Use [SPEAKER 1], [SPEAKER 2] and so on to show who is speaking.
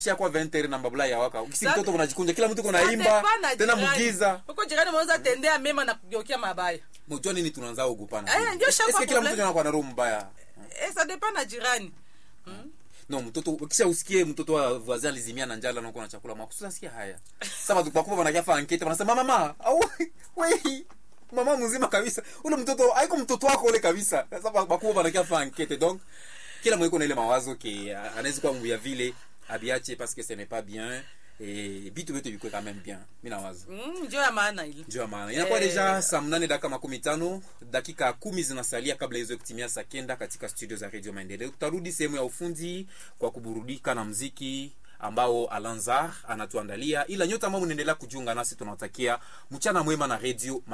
[SPEAKER 1] kwa 20 na mbabula ya waka ukisi
[SPEAKER 2] Sa-
[SPEAKER 1] mtoto unajikunja kila mtu
[SPEAKER 2] Ça
[SPEAKER 1] kunaimba
[SPEAKER 2] dépend na
[SPEAKER 1] tena
[SPEAKER 2] jirani.
[SPEAKER 1] mugiza
[SPEAKER 2] huko jirani unaweza tendea mema na kugeukia mabaya
[SPEAKER 1] mjua nini tunaanza ogopana
[SPEAKER 2] Eh, ndio shamba
[SPEAKER 1] eske kila mtu
[SPEAKER 2] problem.
[SPEAKER 1] anakuwa na roho mbaya
[SPEAKER 2] eh, ça dépend na jirani
[SPEAKER 1] no mtoto ukisha usikie mtoto wa voisin alizimia na njala nakuwa na chakula makusudi nasikia haya sasa watu bakubwa wanakiafa ankete wanasema mama au wei mama mzima kabisa ule mtoto haiko mtoto wako ule kabisa sasa bakubwa wanakiafa ankete donc kila mwiko na ile mawazo ke ah, anaweza kuwa mbuya vile abiache parce que ce n'est pas bien et bitu vitu vikwe quand même bien mimi nawaza
[SPEAKER 2] mm, ndio ya maana ile
[SPEAKER 1] ndio maana inakuwa
[SPEAKER 2] Eh.
[SPEAKER 1] deja saa mnane dakika makumi tano dakika kumi zinasalia kabla hizo kutimia saa kenda katika studio za radio maendeleo tutarudi sehemu ya ufundi kwa kuburudika na mziki ambao alanzar anatuandalia ila nyote ambao mnaendelea kujiunga nasi tunawatakia mchana mwema na radio